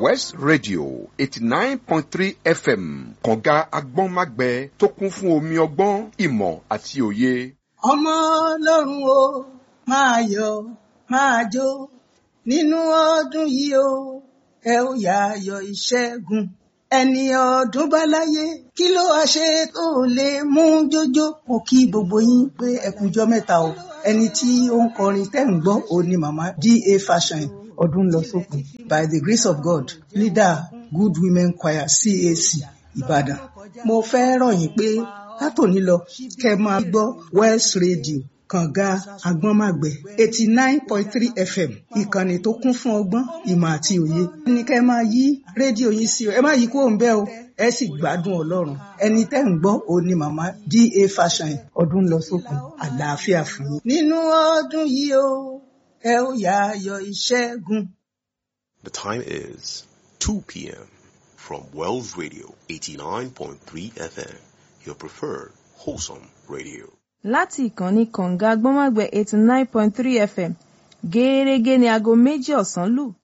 west radio eighty nine point three fm kànga agbọ́nmágbẹ tó kún fún omi ọgbọ́n ìmọ̀ àti òye. ọmọ ọlọ́run o máa yọ̀ máa jó nínú ọdún yìí o ẹ ó yá ayọ̀ ìṣẹ́gun ẹni ọdún bá láyé kí ló wá ṣe tó lè mú jójó mo kí gbogbo yín pé ẹ kújọ́ mẹ́ta o ẹni tí ó ń kọrin tẹ́ ń gbọ́ òun ni màmá da fashion ọdún lọ sópin by the grace of god leader good women choir cac ìbàdàn mo fẹ́ rọ̀ yín pé látòní lọ kẹ́ máa gbọ́ west radio kànga agbọ́nmàgbẹ́ eighty nine point three fm ìkànnì tó kún fún ọgbọ́n ìmọ̀ àti òye. ní kẹ́ ẹ máa yí rédíò yín sí o ẹ má yí kúrò ń bẹ̀ o ẹ sì gbádùn ọlọ́run ẹni tẹ́ ń gbọ́ òun ni màmá da fashion ọdún lọ sókun àlàáfíà fún yín. nínú ọdún yìí o ẹ ó yá ayọ̀ ìṣẹ́gun. The time is 2 p.m. from Wells Radio 89.3 FM, your preferred wholesome radio. láti ìkànnì kọ̀ǹga gbọ́nmágbẹ́ eighty nine point three fm gẹ́ẹ́rẹ́gẹ́ ní aago méjì ọ̀sán lù